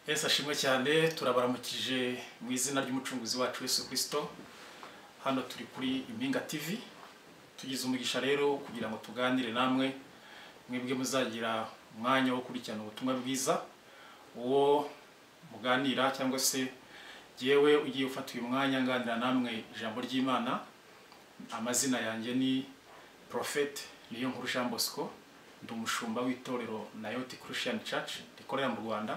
Yesu ashimwe cyane turabaramukije mu izina ry'umucunguzi wacu Yesu kirisito hano turi kuri impinga TV tugize umugisha rero kugira ngo tuganire namwe mwebwe muzagira umwanya wo gukurikirana ubutumwa bwiza uwo muganira cyangwa se yewe ugiye ufata uyu mwanya nganira namwe ijambo ry'imana amazina yanjye ni porofete niyo nkuru jean bosco ndi umushumba w'itorero nayoti christian church rikorera mu rwanda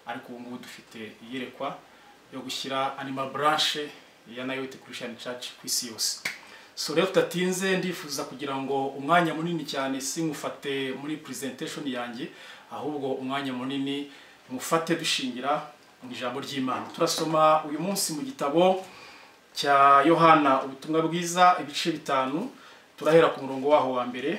ariko ubu ngubu dufite iyerekwa yo gushyira animal branch ya nayoti christian church ku isi yose so rero tudatinze ndifuza kugira ngo umwanya munini cyane sinkufate muri presentation yanjye ahubwo umwanya munini mufate dushingira mu ijambo ry'imana turasoma uyu munsi mu gitabo cya yohana ubutumwa bwiza ibice bitanu turahera ku murongo waho wa mbere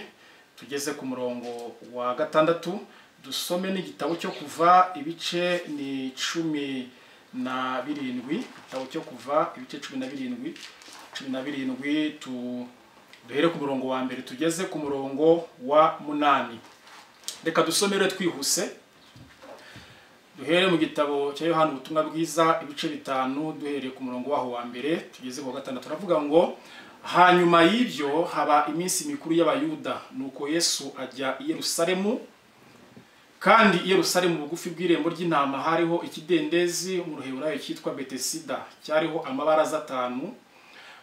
tugeze ku murongo wa gatandatu dusome n'igitabo cyo kuva ibice ni cumi na birindwi igitabo cyo kuva ibice cumi na birindwi cumi na birindwi tu- duhere ku murongo wa mbere tugeze ku murongo wa munani reka dusome rero twihuse duhere mu gitabo cya yohani ubutumwa bwiza ibice bitanu duhereye ku murongo waho wa mbere tugeze ku wa gatandatu turavuga ngo hanyuma y'ibyo haba iminsi mikuru y'abayuda nuko yesu ajya i yerusalemu kandi i Yerusalemu bugufi bw'irembo ry'intama hariho ikidendezi mu ruheburayo cyitwa betesida cyariho amabaraza atanu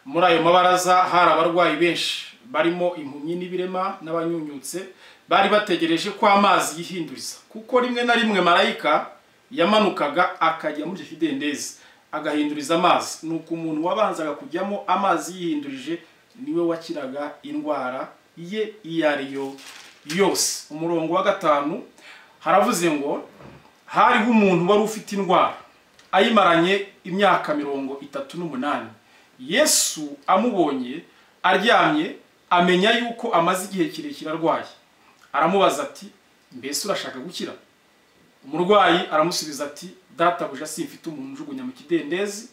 muri ayo mabaraza hari abarwayi benshi barimo impumyi n'ibirema n'abanyunyutse bari bategereje ko amazi yihinduriza kuko rimwe na rimwe marayika yamanukaga akajya muri icyo kidendezi agahinduriza amazi nuko umuntu wabanzaga kujyamo amazi yihindurije niwe wakiraga indwara ye iyo ari yo yose umurongo wa gatanu haravuze ngo hariho umuntu wari ufite indwara ayimaranye imyaka mirongo itatu n'umunani yesu amubonye aryamye amenya yuko amaze igihe kirekire arwaye aramubaza ati mbese urashaka gukira umurwayi aramusubiza ati databuja simfite umuntu ujugunya mu kidendezi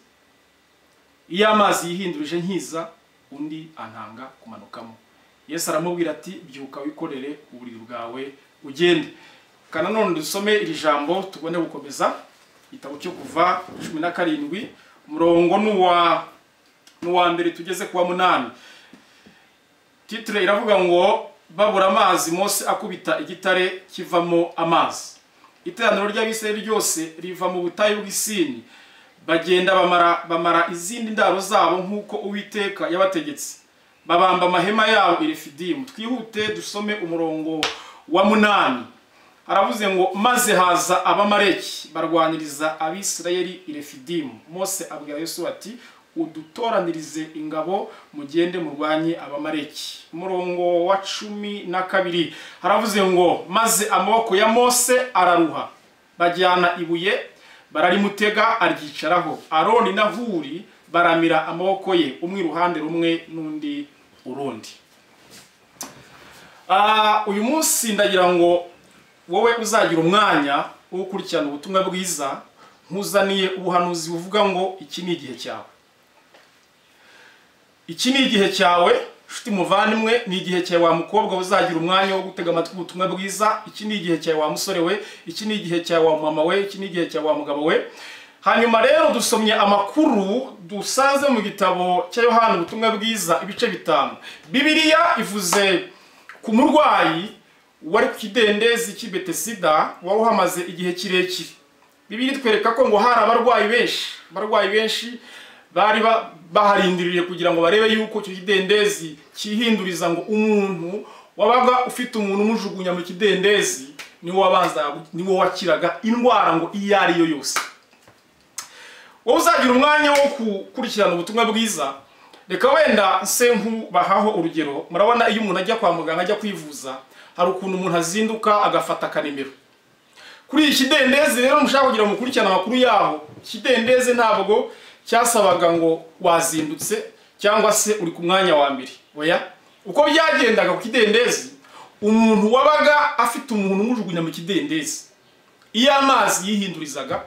iyo amazi yihindurije nkiza undi antanga kumanukamo yesu aramubwira ati byuka wikorere uburiri bwawe ugende kana none dusome iri jambo tubone gukomeza igitabo cyo kuva cumi na karindwi umurongo n'uwa n'uwa mbere tugeze kuwa munani titire iravuga ngo babura amazi mose akubita igitare kivamo amazi iteraniro ry'abisirayeli ryose riva mu butayu bw'isini bagenda bamara bamara izindi ndaro zabo nk'uko uwiteka yabategetse babamba amahema yabo i refidimu twihute dusome umurongo wa munani haravuze ngo maze haza abamareki barwaniriza abisirayeli i refidimu mose abwira yesu ati udutoranirize ingabo mugende murwanye abamareki umurongo wa cumi na kabiri haravuze ngo maze amaboko ya mose araruha bajyana ibuye bararimutega aryicaraho aroni na huri baramira amaboko ye umwe iruhande rumwe n'undi urundi Ah, uyu munsi ndagira ngo wowe uzagira umwanya wo gukurikirana ubutumwa bwiza nkuzaniye ubuhanuzi buvuga ngo iki ni igihe cyawe iki ni igihe cyawe nshuti muvandimwe ni igihe cyawe wa mukobwa uzagira umwanya wo gutega amatwi ubutumwa bwiza iki ni igihe cyawe wa musore we iki ni igihe cyawe wa mama we iki ni igihe cyawe wa mugabo we hanyuma rero dusomye amakuru dusanze mu gitabo cya yohani ubutumwa bwiza ibice bitanu bibiliya ivuze ku murwayi wari ku kidendezi cy'i Betesida wari uhamaze igihe kirekire bibiri twereka ko ngo hari abarwayi benshi abarwayi benshi bari ba- baharindiriye kugira ngo barebe yuko icyo kidendezi cyihinduriza ngo umuntu wabaga ufite umuntu umujugunya mu kidendezi niwo wabanza niwo wakiraga indwara ngo iyo ari yo yose wowe uzagira umwanya wo gukurikirana ubutumwa bwiza reka wenda nse nkubahaho urugero murabona iyo umuntu ajya kwa muganga ajya kwivuza hari ukuntu umuntu azinduka agafata akanimero kuri iyi kidendezi rero mushaka kugira ngo mukurikirane amakuru yaho ikidendezi ntabwo cyasabaga ngo wazindutse cyangwa se uri ku mwanya wa mbere oya uko byagendaga ku kidendezi umuntu wabaga afite umuntu umujugunya mu kidendezi iyo amazi yihindurizaga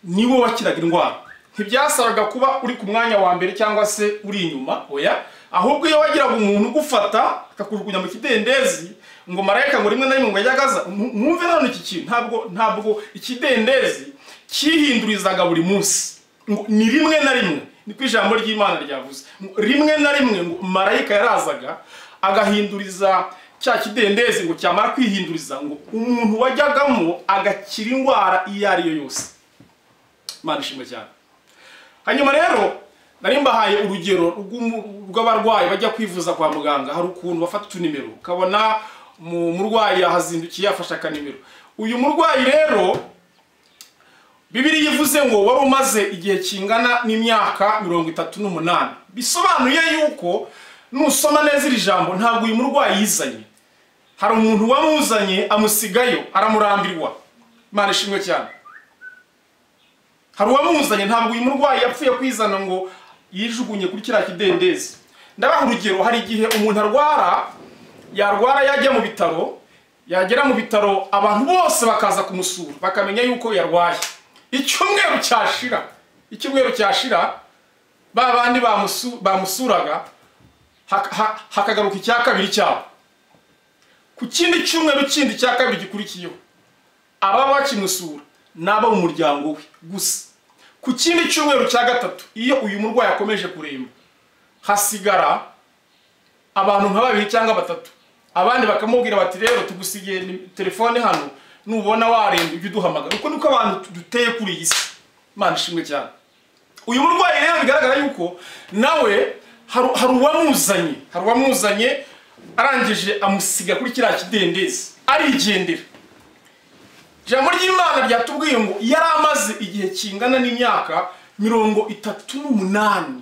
niwe wakiraga indwara ntibyasabaga kuba uri ku mwanya wa mbere cyangwa se uri inyuma oya ahubwo iyo wagiraga umuntu ugufata akakujugunya mu kidendezi ngo marayika ngo rimwe na rimwe ngo ajye agaza mu- mwumve none iki kintu ntabwo ntabwo ikidendezi cyihindurizaga buri munsi ngo ni rimwe na rimwe niko ijambo ry'imana ryavuze ngo rimwe na rimwe ngo marayika yarazaga agahinduriza cya kidendezi ngo cyamara kwihinduriza ngo umuntu wajyagamo agakira indwara iyo ari yo yose imana ishimwe cyane hanyuma rero nari mbahaye urugero rw'umu- rw'abarwayi bajya kwivuza kwa muganga hari ukuntu bafata utunimero ukabona mu- umurwayi yahazindukiye yafashe akanimero uyu murwayi rero bibiri ivuze ngo wari umaze igihe kingana n'imyaka mirongo itatu n'umunani bisobanuye yuko nusoma neza iri jambo ntabwo uyu murwayi yizanye hari umuntu wamuzanye amusigayo aramurambirwa imana ishimwe cyane hari uwamuzanye ntabwo uyu murwayi yapfuye kwizana ngo yijugunye kuri kiriya kidendezi ndabaha urugero hari igihe umuntu arwara yarwara yajya mu bitaro yagera mu bitaro abantu bose bakaza kumusura bakamenya yuko yarwaye icyumweru cyashira icyumweru cyashira ba bandi bamusu- bamusuraga haka- ha- hakagaruka icya kabiri cyabo ku kindi cyumweru kindi cya kabiri gikurikiyeho ababa bakimusura ni abo mu muryango we gusa ku kindi cyumweru cya gatatu iyo uyu murwayi akomeje kuremba hasigara abantu nka babiri cyangwa batatu abandi bakamubwira bati rero tugusigiye ni- telefone hano nubona waremba ujye uduhamagara uko niko abantu duteye kuri iyi si imana ishimwe cyane uyu murwayi rero bigaragara yuko nawe hari hari uwamuzanye hari uwamuzanye arangije amusiga kuri kiriya kidendezi arigendera ijambo ry'imana ryatubwiye ngo yari amaze igihe kingana n'imyaka mirongo itatu n'umunani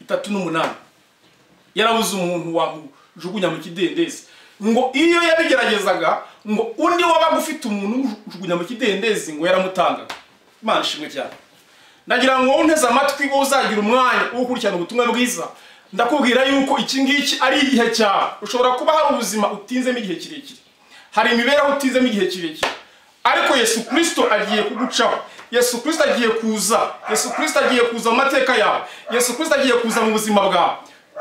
itatu n'umunani yarabuze umuntu wamujugunya mu kidendezi ngo iyo yabigeragezaga ngo undi wabaga ufite umuntu umujugunya mu kidendezi ngo yaramutangaga imana ishimwe cyane ndagira ngo unteze amatwi wowe uzagira umwanya wo gukurikirana ubutumwa bwiza ndakubwira yuko iki ngiki ari igihe cyawe ushobora kuba hari ubuzima utinzemo igihe kirekire hari imibereho utinzemo igihe kirekire ariko yesu kirisito agiye kugucaho yesu kirisito agiye kuza yesu kirisito agiye kuza mu mateka yawe yesu kirisito agiye kuza mu buzima bwawe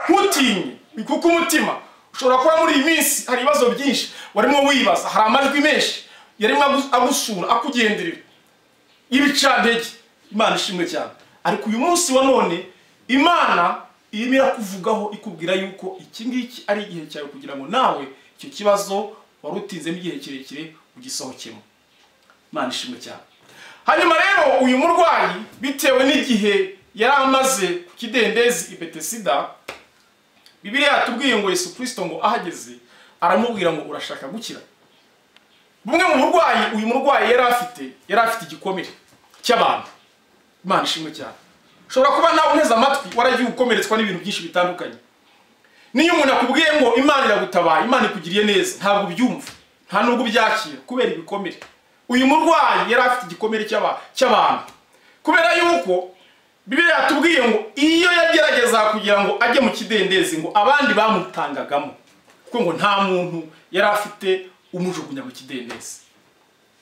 ntutinye kuko umutima ushobora kuba muri iyi minsi hari ibibazo byinshi warimo wibaza hari amajwi menshi yarimo agu- agusura akugenderera y'ibicantege imana ishimwe cyane ariko uyu munsi wa none imana irimo irakuvugaho ikubwira yuko iki ngiki ari igihe cyawe kugira ngo nawe icyo kibazo wari utinzemo igihe kirekire ugisohokemo imana ishimwe cyane hanyuma rero uyu murwayi bitewe n'igihe yari amaze ku kidendezi i betesida bibiriya yatubwiye ngo yesu kirisito ngo ahageze aramubwira ngo urashaka gukira bumwe mu burwayi uyu murwayi yari afite yari afite igikomere cy'abantu imana ishimwe cyane ushobora kuba nawe unteze amatwi waragiye ukomeretswa n'ibintu byinshi bitandukanye niyo umuntu akubwiye ngo imana iragutabaye imana ikugiriye neza ntabwo ubyumva nta nubwo ubyakira kubera ibikomere uyu murwayi yari afite igikomere cy'aba- cy'abantu kubera yuko bibiliya yatubwiye ngo iyo yageragezaga kugira ngo ajye mu kidendezi ngo abandi bamutangagamo kuko ngo nta muntu yari afite umujugunya mu kidendezi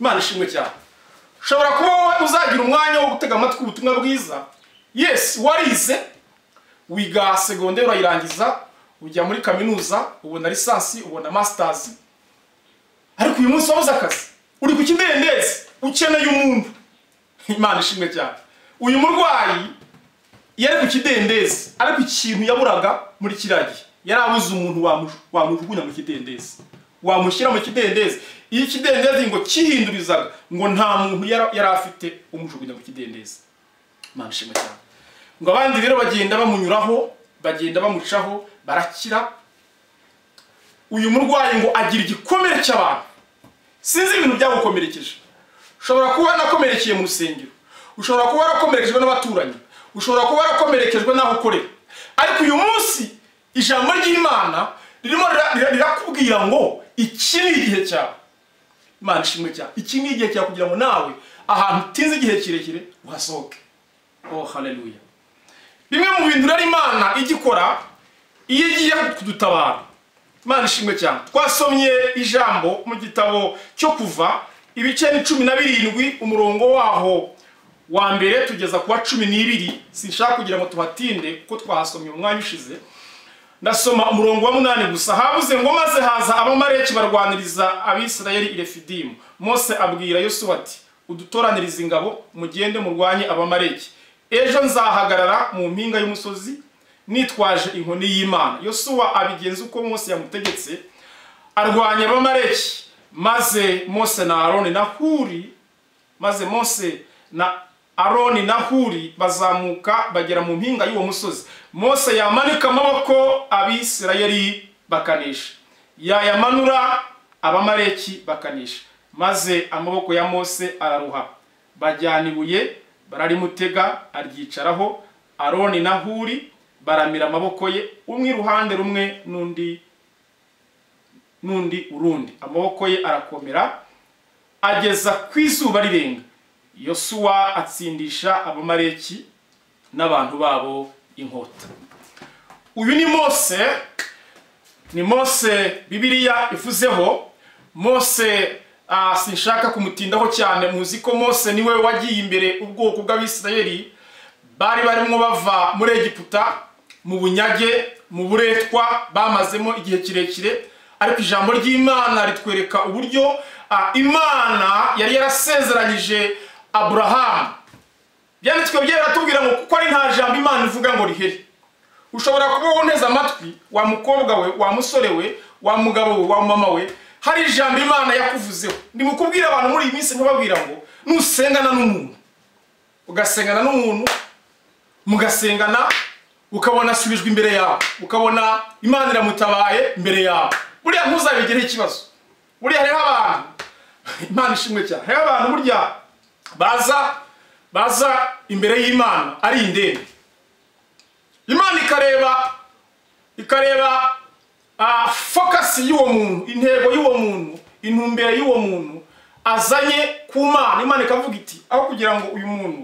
imana ishimwe cyane ushobora kuba wowe uzagira umwanya wo gutega amatwi ubutumwa bwiza yes warize wiga segonderi urayirangiza ujya muri kaminuza ubona lisansi ubona masitazi ariko uyu munsi wabuze akazi uri ku kidendezi ukeneye umuntu imana ishimwe cyane uyu murwayi yari ku kidendezi ariko ikintu yaburaga muri kiriya gihe yari abuze umuntu wamu- wamujugunya mu kidendezi wamushyira mu kidendezi iyo ikidendezi ngo kihindurizaga ngo nta muntu yara- yari afite umujugunya mu kidendezi imana ishimwe cyane ngo abandi rero bagenda bamunyuraho bagenda bamucaho barakira uyu murwayi ngo agira igikomere cy'abantu sinzi ibintu byagukomerekeje ushobora kuba warakomerekeye mu rusengero ushobora kuba warakomerekejwe n'abaturanyi ushobora kuba warakomerekejwe n'aho ukorera ariko uyu munsi ijambo ry'imana ririmo rira- rira- rirakubwira ngo iki ni igihe cyawe imana ishimwe cyawe iki ni igihe cyawe kugira ngo nawe ahantu utinze igihe kirekire uhasohoke oh haleluya bimwe mu bintu rero imana ijya ikora iyo igiye kudutabara imana ishimwe cyane twasomye ijambo mu gitabo cyo kuva ibice ni cumi na birindwi umurongo waho wa mbere tugeza ku wa cumi n'ibiri sinshaka kugira ngo tuhatinde kuko twahasomye umwanya ushize ndasoma umurongo wa munani gusa habuze ngo maze haza abamareki barwaniriza abisirayeli i refidimu mose abwira yosuwa ati udutoraniriza ingabo mugende murwanye abamareki ejo nzahagarara mu mpinga y'umusozi nitwaje inkoni y'imana yosuwa abigenza uko mose yamutegetse arwanya abamareki maze mose na aroni na huri maze mose na aroni na huri bazamuka bagera mu mpinga y'uwo musozi mose yamanika amaboko abisirayeli bakanisha yayamanura abamareki bakanisha maze amaboko ya mose araruha bajyana ibuye bararimutega aryicaraho aroni na huri baramira amaboko ye umwe iruhande rumwe n'undi n'undi urundi amaboko ye arakomera ageza ku izuba rirenga yosuwa atsindisha abamareki n'abantu babo inkota uyu ni mose ni mose bibiliya ivuzeho mose ah, sinshaka kumutindaho cyane muzi ko mose niwe wagiye imbere ubwoko bw'abisirayeli bari barimo bava muri egiputa mu bunyage mu buretwa bamazemo igihe kirekire ariko ijambo ry'imana ritwereka uburyo ah, imana yari yarasezeranyije aburahamu byanditswe byaratubwira ngo kuko ari nta jambo imana ivuga ngo riheri ushobora kuba woneza amatwi wa mukobwa we wa musore we wa mugabo we wa mama we hari ijambo imana yakuvuzeho ni mu kubwira abantu muri iyi minsi ntibabwira ngo nusengana n'umuntu ugasengana n'umuntu mugasengana ukabona asubijwe imbere yawe ukabona imana iramutabaye imbere yawe buriya ntuzabigireho ikibazo buriya hariho abantu imana ishimwe cyane hariho abantu burya baza baza imbere y'imana ari indembe imana ikareba ikareba fokasi y'uwo muntu intego y'uwo muntu intumbero y'uwo muntu azanye ku mana imana ikavuga iti aho kugira ngo uyu muntu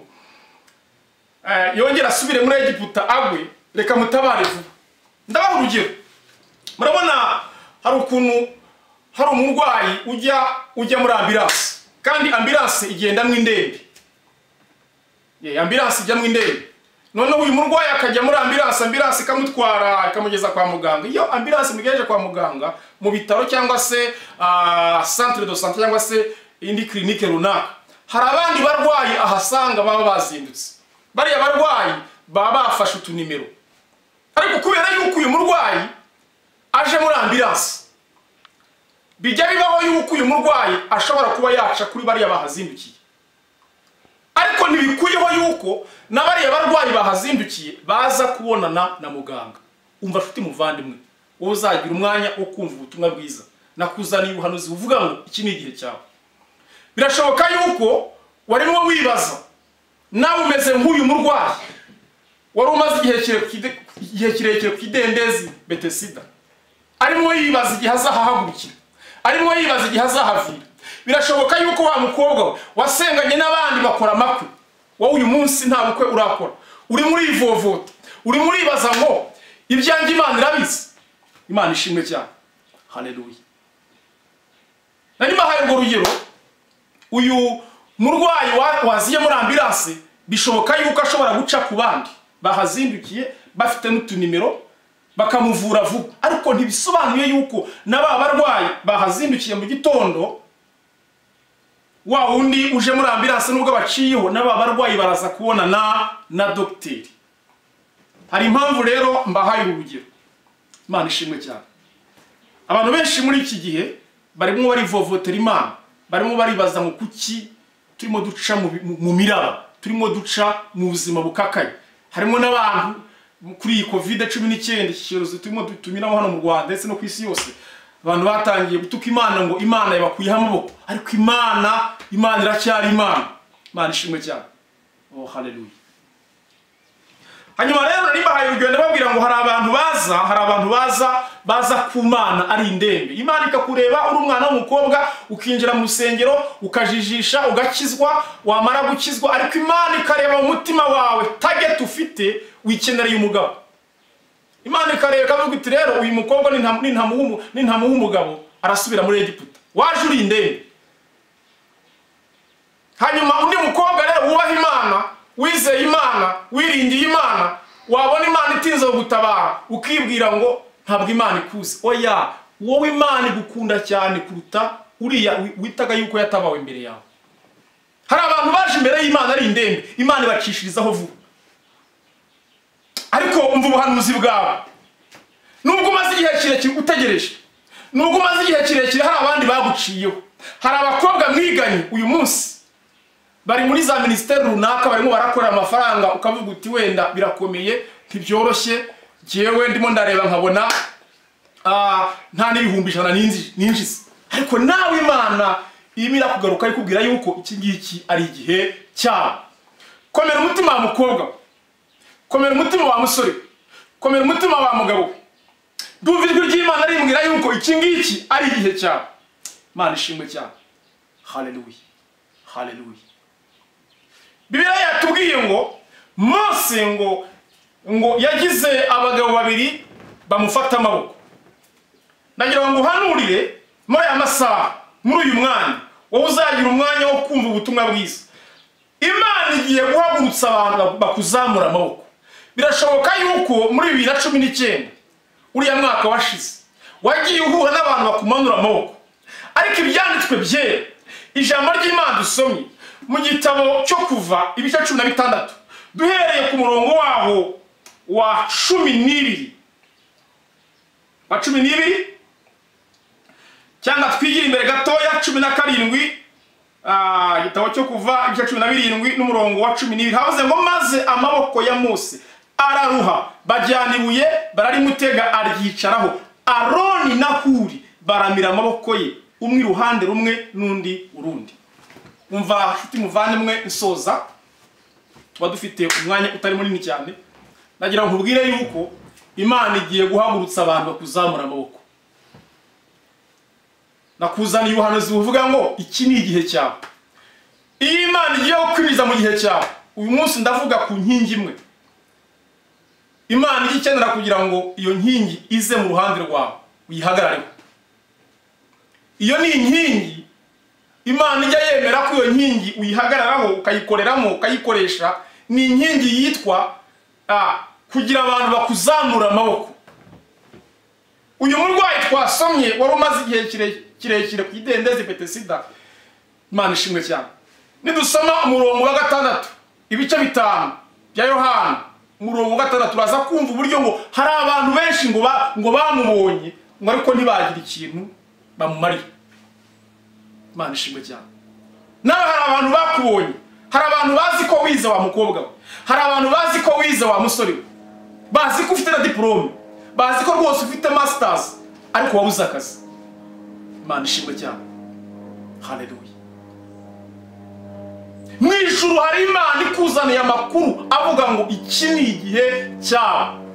yongere asubire muri egiputa agwe reka mutabare vuba ndabaha urugero murabona hari ukuntu hari umurwayi ujya ujya muri ambiranse kandi ambiranse igendamo indembe ambiranse ijyamo indembe noneho uyu murwayi akajya muri ambiranse ambiranse ikamutwara ikamugeza kwa muganga iyo ambiranse imugejeje kwa muganga mu bitaro cyangwa se santire do sante cyangwa se indi kirinike runaka hari abandi barwayi ahasanga baba bazindutse bariya barwayi baba bafashe utunimero ariko kubera yuko uyu murwayi aje muri ambiranse bijya bibaho yuko uyu murwayi ashobora kuba yaca kuri bariya bahazindukiye ariko ntibikuyeho yuko na bariya barwayi bahazindukiye baza kubonana na muganga umva afite umuvandimwe wowe uzagira umwanya wo kumva ubutumwa bwiza nakuzaniye ubuhanuzi buvuga ngo iki ni igihe cyawe birashoboka yuko warimo wibaza nawe umeze nk'uyu murwayi wari umaze igihe kirekire ku idendezi betesida arimo yibaza igihe azahahagurukira arimo yibaza igihe azahavira birashoboka yuko wa mukobwa we wasenganye n'abandi bakora amakwe wowe uyu munsi nta bukwe urakora urimo urivovota urimo uribaza ngo ibyanjye imana irabizi imana ishimwe cyane hareruye na nyuma hari urwo rugero uyu murwayi waziye muri ambiranse bishoboka yuko ashobora guca ku bandi bahazindukiye bafite n'utunimero bakamuvura vuba ariko ntibisobanuye yuko na ba barwayi bahazindukiye mu gitondo wa wundi uje muri ambiranse nubwo baciyeho n'aba barwayi baraza kubonana na dogiteri hari impamvu rero mbahaye urugero imana ishimwe cyane abantu benshi muri iki gihe barimo barivovotera imana barimo baribaza ngo kuki turimo duca mu miraba turimo duca mu buzima bukakaye harimo n'abantu kuri iyi kovide cumi n'icyenda iki cyorezo turimo tunyuramo hano mu rwanda ndetse no ku isi yose abantu batangiye gutuka imana ngo imana yabakuyeho amaboko ariko imana imana iracyari imana imana ishimwe cyane oh haleluya hanyuma rero nari mbahaye urugendo babwira ngo hari abantu baza hari abantu baza baza ku mana ari indembe imana ikakureba uri umwana w'umukobwa ukinjira mu rusengero ukajijisha ugakizwa wamara gukizwa ariko imana ikareba umutima wawe tageti ufite wikenereye umugabo imana ikareba ikavuga iti rero uyu mukobwa nintamuha umugabo arasubira muri egiputa waje uri indembe hanyuma undi mukobwa rero wubaha imana wizeye imana wiringiye imana wabona imana itinze gutabara ukibwira ngo ntabwo imana ikuze oya wowe imana igukunda cyane kuruta uriya witaga yuko yatabawe imbere yawe hari abantu baje imbere y'imana ari indembe imana ibacishirizaho vuba ariko umva ubuhanuzi bwawe nubwo umaze igihe kirekire utegereje nubwo umaze igihe kirekire hari abandi baguciyeho hari abakobwa mwiganye uyu munsi bari muri za minisiteri runaka barimo barakorera amafaranga ukavuga uti wenda birakomeye ntibyoroshye njyewe ndimo ndareba nkabona ah, nta n'ibihumbi ijana ninzi- ninjiza ariko nawe imana irimo irakugaruka ikubwira yuko iki ngiki ari igihe cyawe komera umutima wa mukobwa we. komera umutima wa musore we. komera umutima wa mugabo we. ndumva ijwi ry'imana rimbwira yuko iki ngiki ari igihe cyawe imana ishimwe cyane haleluya haleluya bibiliya yatubwiye ngo mose ngo ngo yagize abagabo babiri bamufata amaboko nagira ngo uhanurire muri aya masaha muri uyu mwanya wowe uzagira umwanya wo kumva ubutumwa bwiza imana igiye guhagurutsa abantu bakuzamura amaboko birashoboka yuko muri bibiri na cumi n'icyenda uriya mwaka washize wagiye uhura n'abantu bakumanura amaboko ariko ibyanditswe byera ijambo ry'imana dusomye mu gitabo cyo kuva ibice cumi na bitandatu duhereye ku murongo waho wa cumi n'ibiri wa cumi n'ibiri cyangwa twigire imbere gatoya cumi na karindwi ah, igitabo cyo kuva ibice cumi na birindwi n'umurongo wa cumi n'ibiri havuze ngo maze amaboko ya mose araruha bajyana ibuye bararimutega aryicaraho aroni na huri baramira amaboko ye umwe iruhande rumwe n'undi urundi umva nshuti muvandimwe nsoza tuba dufite umwanya utari munini cyane nagira ngo nkubwire yuko imana igiye guhagurutsa abantu bakuzamura amaboko nakuzaniye ubuhanuzi buvuga ngo iki ni igihe cyawe iyo imana igiye gukwiriza mu gihe cyawe uyu munsi ndavuga ku nkingi imwe imana ijya ikenera kugira ngo iyo nkingi ize mu ruhande rwawe uyihagarareho iyo ni inkingi imana ijya yemera ko iyo nkingi uyihagararaho ukayikoreramo ukayikoresha ni inkingi yitwa ah, kugira abantu bakuzamura amaboko uyu murwayi twasomye wari umaze igihe kire- kirekire ku idendezi pete sida imana ishimwe cyane nidusoma umurongo wa gatandatu ibice bitanu bya yohana umurongo wa gatandatu uraza kumva uburyo ngo hari abantu benshi ngo ba- ngo bamubonye ngo ariko ntibagira ikintu bamumariye imana ishimwe cyane nawe hari abantu bakubonye hari abantu bazi ko wize wa mukobwa we hari abantu bazi ko wize wa musore we bazi ko ufite na diporome bazi ko rwose ufite masitazi ariko wabuze akazi imana ishimwe cyane haleluya mu ijuru hari imana ikuzaniye amakuru avuga ngo iki ni igihe cyawe